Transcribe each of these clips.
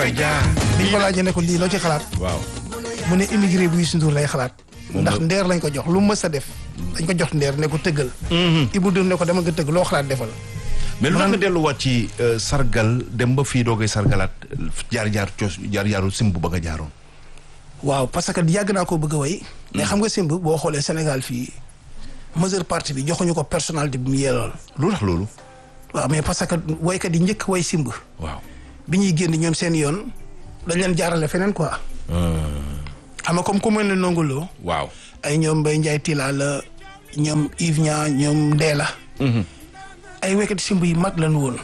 fay jaar. bi ñu ko laajee ne ko lii loo ci xalaat waaw. mu ne immigré bu Youssou Ndour lay xalaat Moom ndax la- ndeer lañ ko jox lu mës a def dañ ko jox ndeer ne ko tëggal Ibou Ndour ne ko dama nga tëgg loo xalaat defal mais lu tax Man- nga delluwaat ci euh, sargal dem ba fii doo koy sargalaat jaar jaar coos jaar jaaru simb ba nga jaaroon. waaw parce que yàgg naa koo bëgg a way mais xam nga simb boo xoolee Sénégal fii majeure partie bi joxuñu ko personnalité bi mu yeelool lu tax loolu. waaw mais parce que waykat yi njëkk way simb waaw. bi ñuy génn ñoom seen yoon dañ leen jaarale feneen quoi xam nga comme ku mel ne nongoloo waaw. ay ñoom Mbaye Ndiaye Tila la ñoom Yves Nia ñoom Ndéla ay waykat simb yi mag lañu woon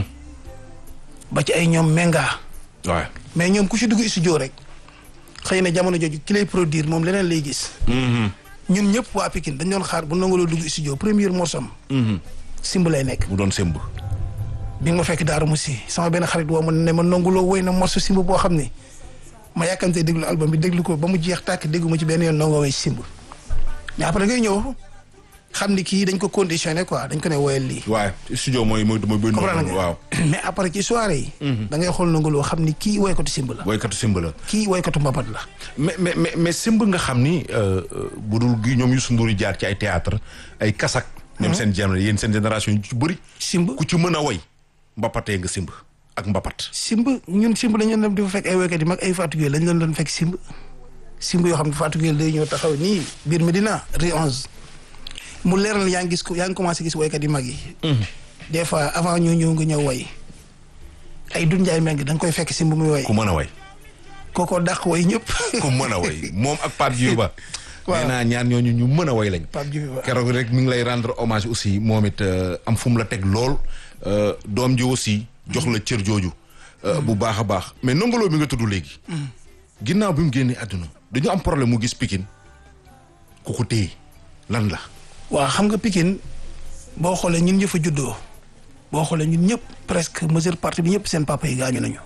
ba ci ay ñoom Menga waaw. mais ñoom ku ci dugg studio rek xëy na jamono jooju ki lay produire moom leneen lay gis ñun ñëpp waa Pikine dañ doon xaar bu nangoloo dugg studio première morceau am simb lay nekk mu doon simb. bi nga ma fekk daaru musi sama benn xarit woo ma ne ma nanguloo woy na morceau simb boo xam ne ma yàkkamtee déglu album bi déglu ko ba mu jeex tàkk déggu ma ci benn yoon nangoo way simb mais après ngay ñëw xam ni kii dañ ko conditionné quoi dañ ko ne woyal lii waaw studio mooy mooy mooy. mooy comprendre nga waaw. mais après ci soirée yi da ngay xool nanguloo xam ni kii woykatu simb la woykatu simb la. kii woykatu mbapat la mais mais mais mais simb nga xam ni euh, euh, bu dul gi ñoom Youssou Ndour yi jaar ci ay théâtre ay kasak. ñoom seen génération yéen seen génération yu ci bëri. simb ku ci mën a woy mbapatee nga simb ak mbapat. simb ñun simb dañu dem di fa fekk ay woykat yi mag ay Fatou Gueye lañ leen doon fekk simb simb yoo xam ne Fatou Gueye day ñëw taxaw nii biir Medina rue 11 mu leeral yaa ngi gis ko yaa ngi commencé gis woykat yi mag yi. des fois avant ñoo ñëw nga ñëw woy ay Doudou Ndiaye Mbengue da nga koy fekk simb muy woy ku mën a woy. kookoo dàq woy ñëpp. ku mën a woy moom ak Pape Djibi Ba. Waaw. nee naa ñaar ñooñu ñu mën a woy lañ. Pape Djibi Ba. keroog rek mi ngi lay rendre hommage aussi moom it euh, am fu mu la teg lool euh, doom ji aussi jox la cër jooju. euh, bu baax a baax mais nongoloo bi nga tudd léegi. ginnaaw bi mu génnee àdduna dañu am problème mu gis Pikine ku ko téye lan la. waaw xam nga Pikine boo xoolee ñun ñëpp a juddoo boo xoolee ñun ñëpp presque majeure partie bi ñëpp seen papa yi gaañu nañu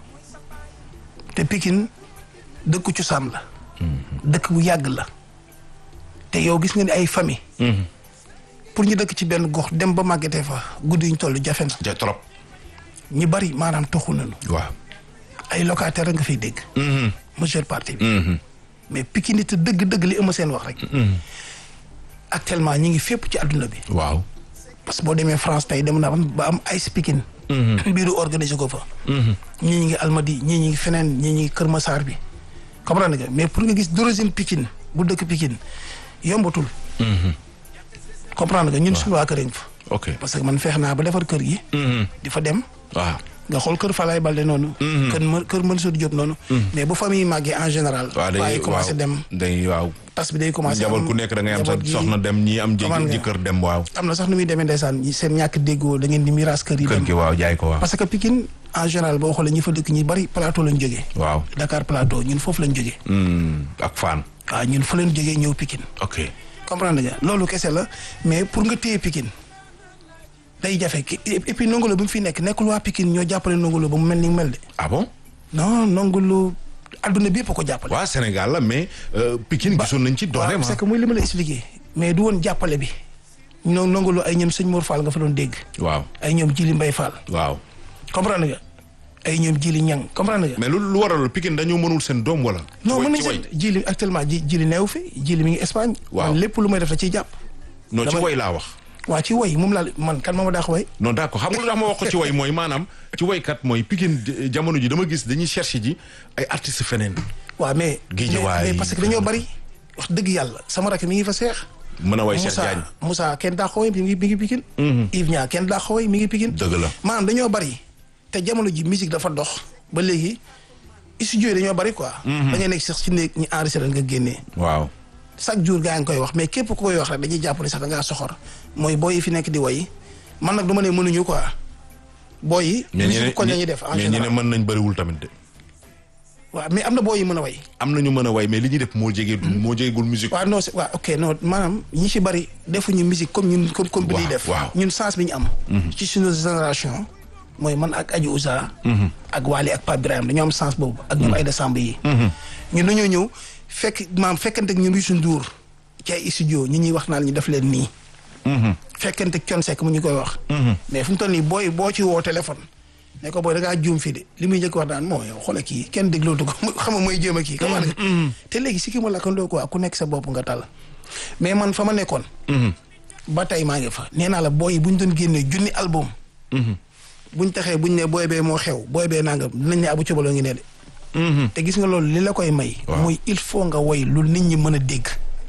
te Pikine dëkku cosaan la. dëkk bu yàgg la. te yow gis nga ni ay famille pour ñu dëkk ci benn gox dem ba màggetee fa guddi ñu toll jafe na. ja trop. ñu bari maanaam toxu nañu. waaw. ay locataire nga fiy dégg. majeure partie bi. mais Pikine te dëgg-dëgg li ëmb seen wax rek. actuellement ñi ngi fépp ci àdduna bi. waaw. parce que boo demee France tey dem na ba am ay Pikine. biiru organiser ko fa. ñii ñi ngi Almadi ñii ñi ngi feneen ñii ñi ngi Kër Massar bi. comprendre nga mais pour nga gis d'origine Pikine bu dëkk Pikine yombatul. comprendre nga ñun suñu waa kër yi fa. ok. parce que man feex naa ba defar kër gi. di fa dem. waaw. nga xool kër Falaye Balde noonu. kër ma kër Mansour Diop noonu. mais bu famille màggee en général. waaw day waaye commencé dem day waaw. tas bi day commencé. njaboot am ku nekk da ngay am sa njaboot gi- soxna dem ñii am Comment nga- jëkkër dem waaw. am na sax nu muy demee ndeysaan ñi seen ñàkk déggoo da ngeen di miiras kër yi kër dem. gi waaw jaay ko waaw. parce que Pikine en général boo xoolee ñi fa dëkk ñi bari plateau lañ jógee. waaw. Dakar plateau ñun foofu lañ jógee. Hmm, ak fan. waaw ñun fa lañ jógee ñëw Pikine. ok. comprendre nga loolu kese la mais pour nga téye Pikine day jafe ki- et puis Ndongo Lo bi mu fi nekk nekkul waa Pikine ñoo jàppale Ndongo Lo ba mu mel ni mu mel de. ah bon. non Ndongo Lo adduna bi yëpp a ko jàppale. waa Sénégal la mais euh, Pikine gisoon nañ ci waaw dooleem c'est que muy li ma la expliqué mais du woon jàppale bi ñoo Ndongo Lo ay ñoom sëñ Mor Fall nga fa doon dégg waaw ay ñoom Jili Mbay Fall waaw. comprendre nga ay ñoom Jili Ñang comprendre nga. mais lu lu waral Pikine dañoo mënul seen doom wala. non ci mën way- nañ ci way. seen Jili actuellement ji Jili neew fi Jili mi ngi Espagne. Waaw. man lépp lu may def da ciy jàpp. non ci dama- way laa wax. waa ci woy moom laa man kan ma ma daax woy non d'accord xam nga lu tax ma wax ko ci way mooy maanaam ci waykat mooy Pikine j- jamono ji dama gis dañuy chercher ji ay artistes feneen. waaw mais. Guédiawaye mais mais parce que dañoo bari wax dëgg yàlla sama rakk mi ngi fa seex. mën a way Cheikh Moussa Diagne. Moussa kenn daa xooy mi ngi mi ngi Pikine. Yves Niang kenn daa xooy mi ngi Pikine. Dëgg la. maanaam dañoo bari te jamono ji musique dafa dox ba léegi studio yi dañoo bari quoi. da ngay nekk sax ci néeg ñi enregistré nga génnee. waaw. chaque jour gaa ngi koy wax mais képp ku koy wax rek dañuy jàpp ne sax da ngaa soxor mooy booy yi fi nekk di woy man nag du ma ne mënuñu quoi booy yi. mais musique ñi koñ la ñuy def en mais ñi ne général mën nañ bëriwul tamit de. waaw mais am na booy yi mën a woy am na ñu mën a way mais li ñuy def moo jege moo jegegul musique. waaw non c'est waaw ok non maanaam ñi ci bari defuñu musique comme ñun comme comme bi ñuy Waaw, def waaw. ñun sens bi ñu am ci suñu génération mooy man ak Adji Ouza ak Wally ak Pape Birahim dañoo am sens boobu ak ñoom ay décembre yi ñun dañoo ñëw fekk maam fekkante ak ñun Youssou Ndour ci ay studio ñi ñuy wax naan ñu def leen nii fekkante ak Thione Seck mu ñu koy wax mais fu mu toll nii booy boo ci woo téléphone ne ko booy da ngaa juum fii de li muy njëkk wax daan moo yow xoole kii kenn déglootu ko xam nga mooy jéem a kii xam nga te léegi si ki ma lakkandoo quoi ku nekk sa bopp nga tal mais man fa ma nekkoon ba tey maa ngi fa nee naa la booy yi bu ñu doon génnee junni album buñ taxee buñ ne booy bee moo xew booy bee nangam dinañ ne abu cobaloo ngi ne de te gis nga loolu li la koy may mooy il faut nga woy lu nit ñi mën a dégg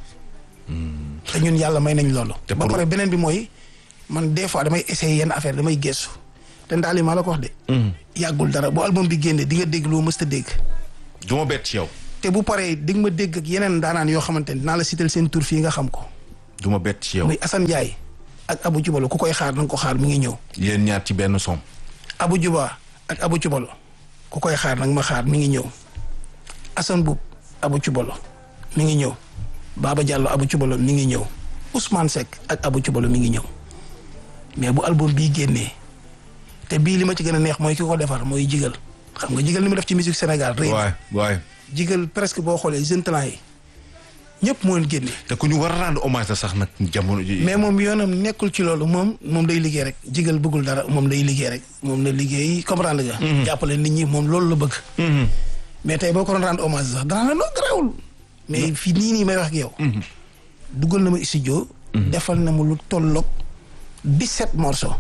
te ñun yàlla may nañ loolu Te ba pour- pare beneen bi mooy man des fois damay essayer yenn affaire damay gëstu te ndaal yi maa la ko wax de yàggul dara bu album bi génnee di nga dégg loo mës ta dégg du ma bett ci yow te bu paree di nga ma dégg ak yeneen daanaan yoo xamante ne dinaa la sital seen tur fii nga xam ko du ma bett ci yow muy Assane Ndiaye ak Abou Jubalo ku koy xaar na nga ko xaar mi ngi ñëw yéen ñaar ci benn som Abou Juba ak Abou Jubalo ku koy xaar nag ma xaar mi ngi ñëw Assane Boub Abou Jubalo mi ngi ñëw Baba Diallo Abou Jubalo mi ngi ñëw Ousmane Seck ak Abou Jubalo mi ngi ñëw mais bu album bii génnee te bii li ma ci gën a neex mooy ki ko defar mooy jigal xam nga jigal ni mu def ci musique Sénégal rëy na waay waay jigal presque boo xoolee jeune talent yi ñëpp moo leen génne te ku ñu war a rendre hommage la sax nag jamono ji mais moom yoonam nekkul ci loolu moom moom day liggéey rek jigal bëggul dara moom day liggéey rek moom na liggéey comprendre nga. jàppale nit ñi moom loolu la bëgg. mais tey boo ko doon rendre hommage sax danaa la noo garaawul. mais fii nii nii may wax ak yow. duggal na ma studio. defal na mu lu tolloog 17 morceaux.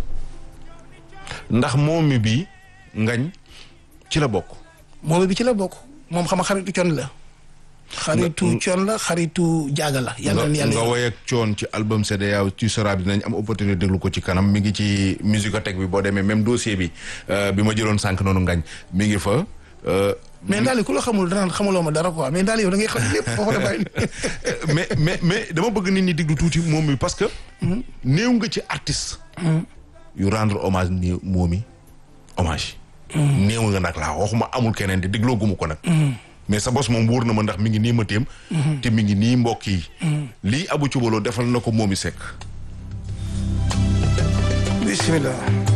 ndax moom mi bii ngañ ci la bokk moom bi ci la bokk moom xam nga xaritu con la. xaritu con la xaritu jaaga la. yàlla na nga yàlla nga woy ak coon ci album CEDEAO tu seras bi dinañ am opportunité déglu ko ci kanam mi ngi ci musicothèque bi boo demee même dossier bi euh, bi ma jëloon sànq noonu ngañ mi ngi fa euh, mais daal ku la xamul danaan xamuloo ma dara quoi mais daal yow da ngay xam lépp foofu la bàyyi. mais mais mais dama bëgg nit ñi diglu tuuti moom mi parce que néew nga ci artiste yu rendre hommage néew moom mi hommage néew nga nag laa waxuma amul keneen di dégloo guma ko nag mais sa bos moom wóor na ma ndax mi ngi nii ma téem te mi ngi nii mbokk yi lii Abou Thioubalo defal na ko moom mi sekk bismillah